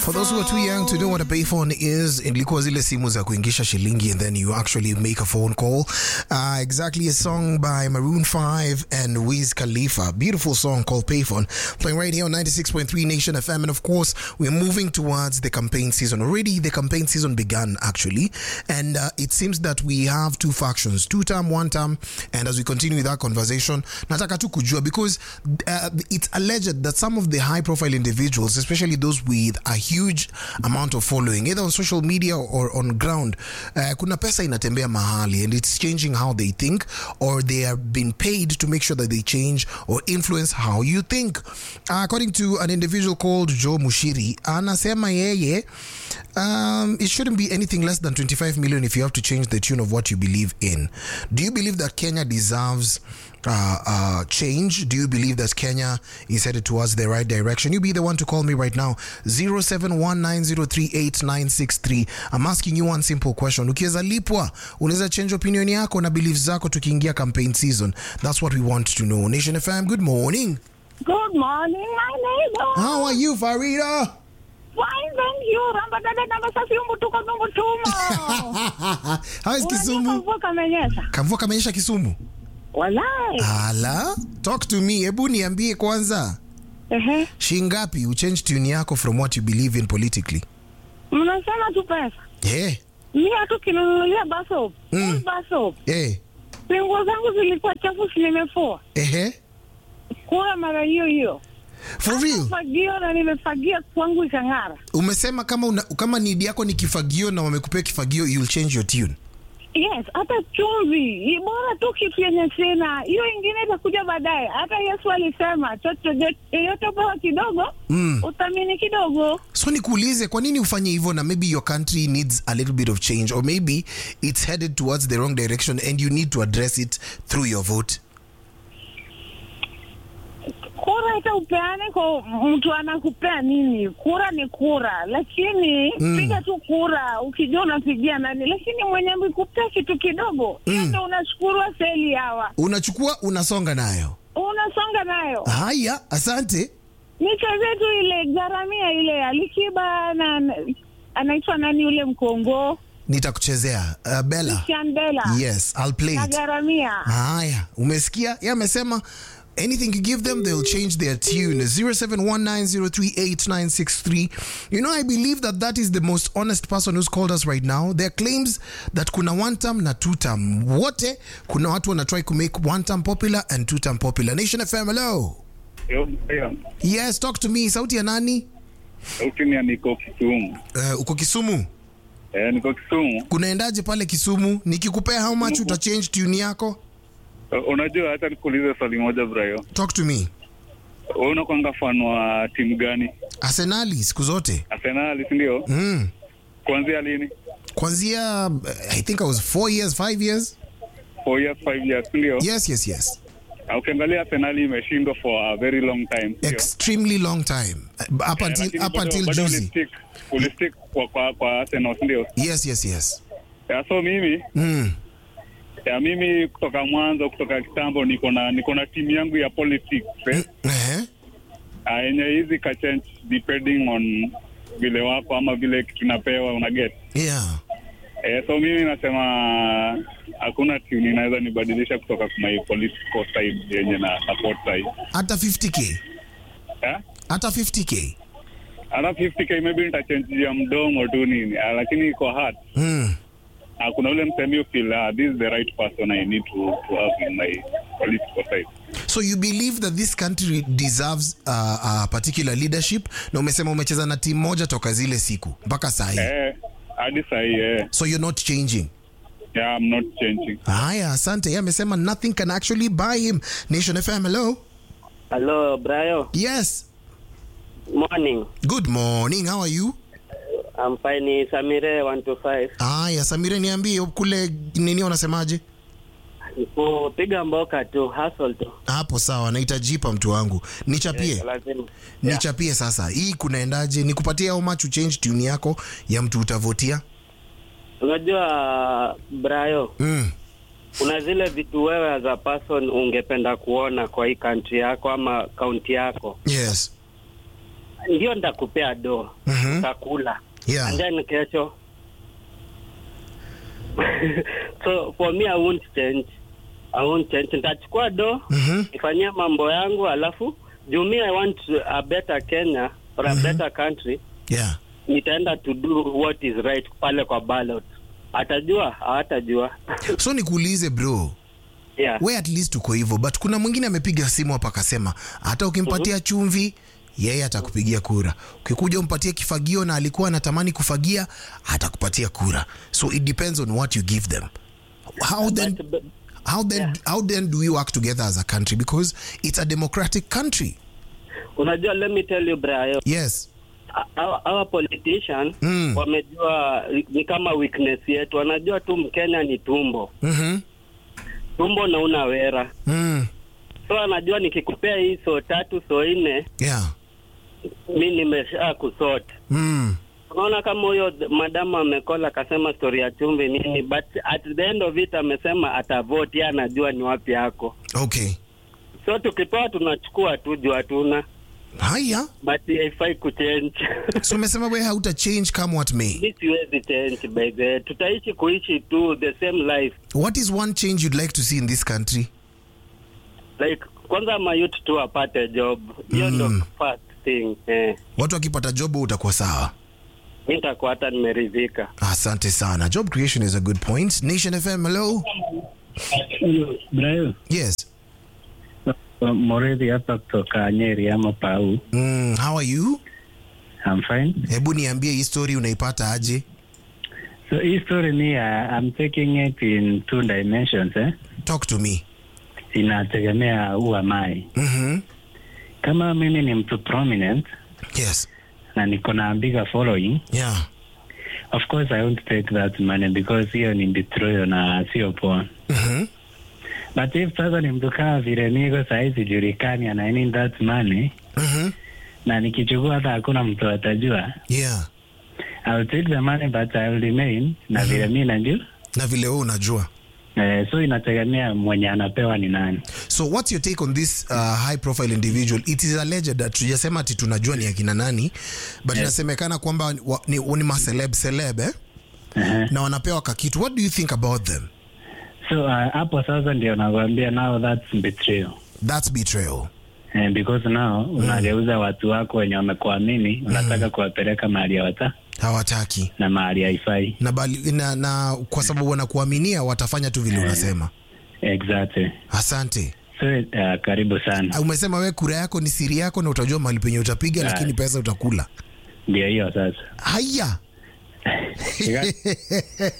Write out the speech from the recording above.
For those who are too young to know what a payphone is, ilikuwa zile simu za kuingisha shilingi and then you actually make a phone call. Uh, exactly a song by Maroon 5 and Wiz Khalifa. Beautiful song called Payphone. Playing right here on 96.3 Nation FM. And of course, we're moving towards the campaign season. Already the campaign season began actually. And uh, it seems that we have two factions, two term, one term. And as we continue with that conversation, nataka tu kujua because uh, it's alleged that some of the high profile individuals, especially those with a huge amount of following either on social media or on ground uh, kuna pesa inatembea mahali and it's changing how they think or they are being paid to make sure that they change or influence how you think uh, according to an individual called joe mushiri anasema yeye um, it shouldn't be anything less than 25 million if you have to change the tune of what you believe in do you believe that kenya deserves uh, uh, change? Do you believe that Kenya is headed towards the right direction? You be the one to call me right now 0719038963. I'm asking you one simple question. Ukiweza lipwa, unaweza change opinion yako na beliefs zako tukiingia campaign season. That's what we want to know. Nation FM, good morning. Good morning, my neighbor. How are you, Farida? Fine, thank you. Ramba dada namba safi umbu tuko numbu tumo. How is Unajua Kisumu? kamvua kamenyesha. Kamvua kamenyesha Kisumu? Walai. Ala, talk to me. Hebu niambie kwanza. Ehe. Shingapi uchange tune yako from what you believe in politically? Mnasema tu pesa. Eh, Mimi hatu kinunulia basop. Mm. Mm. Basop. eh, Nguo zangu zilikuwa chafu si nimefua. ehe. Kura mara hiyo hiyo. For real? Fagio na nimefagia kwangu ikang'ara. umesema kama una, kama need yako ni kifagio na wamekupea kifagio you'll change your tune Yes, hata chumvi Ni bora tu kitu yenye sina, hiyo ingine itakuja baadaye. Hata Yesu alisema chochote yote pewa kidogo Mm. uthamini kidogo. so nikuulize kwa nini ufanye hivyo na maybe your country needs a little bit of change or maybe it's headed towards the wrong direction and you need to address it through your vote Kura hata upeane kwa mtu anakupea nini, kura ni kura, lakini Mm. piga tu kura ukijua unapigia nani, lakini mwenye amekupea kitu kidogo hiyo Mm. ndo unashukuru seli hawa, unachukua unasonga nayo unasonga nayo. haya asante Nicheze tu ile garamia ile Alikiba na na- anaitwa nani yule mkongo nitakuchezea uh, bella Christian Bella yes i'll play na it garamia. haya umesikia ye amesema anything you give them they'll change their tune 0719038963 you know i believe that that is the most honest person who's called us right now there are claims that kuna one term na two term wote kuna watu wana try to make one term popular and two term popular nation fm hello Yo, yo, yes talk to me sauti ya nani sauti ni ya niko Kisumu. uh, uko kisumu Eh, niko Kisumu. kunaendaje pale kisumu nikikupea how much utachange tune yako Uh, Unajua, hata nikuulize swali moja Brayo, talk to me wewe unakwanga fan wa timu gani? arsenali siku zote Arsenal, si ndio? mm. Kuanzia lini? kwanzia uh, i think i was four years five years Four years, five years, si ndio? yes yes yes Na Ukiangalia Arsenal imeshindwa for a very long time, si ndio? extremely long time uh, up Eh, until lakini up bado- until bado juzi ulistick- ulistick kwa kwa kwa Arsenal, si ndio? yes yes yes Ya, so mimi mm. ya mimi kutoka mwanzo kutoka kitambo niko na niko na timu yangu ya politics eh? eh? Ah, yenye hizi ka change depending on vile wako ama vile kitu napewa una get yeah eh, so mimi nasema hakuna timu inaweza nibadilisha kutoka kwa my political side yenye na support side hata 50k eh? hata 50k hata 50k maybe nitachange ya mdomo tu nini ah, lakini iko hard mm. ah, kuna ule msemi feel ah, this is the right person I need to, to have in my political side so you believe that this country deserves uh, uh, particular leadership na umesema umecheza na timu moja toka zile siku mpaka sahi eh, hadi sahii eh, so you're not changing yeah, I'm not changing haya asante ye amesema nothing can actually buy him nation fm hello Hello, Brayo. yes Morning. good morning how are you I'm fine. Samire 125. haya samire niambie kule nini unasemaje Kupiga mboka tu, hustle tu. hapo sawa naita jipa mtu wangu nichapie Lazima. nichapie sasa hii kunaendaje nikupatie au machu change tune yako ya mtu utavotia Unajua Brayo, mm. kuna zile vitu wewe as a person ungependa kuona kwa hii country yako ama kaunti yako. yes ndio nitakupea do Mhm. utakula Yeah. and then kesho so for me I won't change I won't change nitachukua do Mhm. nifanyie mambo yangu alafu juu me I want a better Kenya or a better country Yeah. nitaenda to do what is right pale kwa ballot atajua hawatajua So nikuulize bro, yeah. we at least uko hivyo, but kuna mwingine amepiga simu hapa akasema hata ukimpatia chumvi yeye atakupigia kura. Ukikuja umpatie kifagio na alikuwa anatamani kufagia, atakupatia kura. So it depends on what you give them. How then But- but- how then how then do we work together as a country because it's a democratic country. unajua let me tell you Brayo Yes. our, our politician Mm. wamejua ni kama weakness yetu wanajua tu mkenya ni tumbo Mhm. tumbo na una wera Mm. so anajua nikikupea hii so tatu so nne Yeah. mi nimesha kusort Mm. unaona kama huyo madamu amekola akasema story ya chumvi nini but at the end of it amesema atavote yeye anajua ni wapi yako Okay. so tukipewa tunachukua tu juu hatuna Haya. but haifai kuchange So umesema wewe hauta change come what may. mi siwezi change by the way. tutaishi kuishi tu the same life What is one change you'd like to see in this country? like kwanza mayut tu apate job hiyo ndo Mm. first thing eh. Watu wakipata job utakuwa sawa. mi nitakuwa hata nimeridhika Asante sana. Job creation is a good point. Nation FM, hello. Brayo, Yes. Morethi hapa kutoka Nyeri ama Pau. Mm, how are you? I'm fine. Hebu niambie hii story unaipata aje? So hii story ni uh, I'm taking it in two dimensions eh. Talk to me. Inategemea who am I. Mhm. Kama mimi ni mtu prominent Yes. na niko na bigger following, Yeah. of course I won't take that money because hiyo ni betrayal na sio poa. Mhm. But if sasa ni mtu kama vile niko sahi sijulikani and I need that money Mhm. na nikichukua hata hakuna mtu atajua, Yeah. I'll take the money but I'll remain na vile mi najua Na vile wewe unajua. Eh, so inategemea mwenye anapewa ni nani. So what's your take on this uh, high profile individual? It is alleged that tujasema ati tunajua ni akina nani, but inasemekana kwamba wa, ni, ni maceleb celeb eh? Uh-huh. na wanapewa kakitu. What do you think about them? So uh, hapo sasa ndio nakwambia now that's betrayal. That's betrayal. Eh, because now unageuza watu wako wenye wamekuamini unataka kuwapeleka mahali hawata Hawataki na mahali haifai. na, bali, na, na kwa sababu wanakuaminia watafanya tu vile unasema. Exactly. Asante. So uh, karibu sana. Umesema we kura yako ni siri yako na utajua mahali penye utapiga, Ah. lakini pesa utakula. Ndio hiyo sasa. Haya.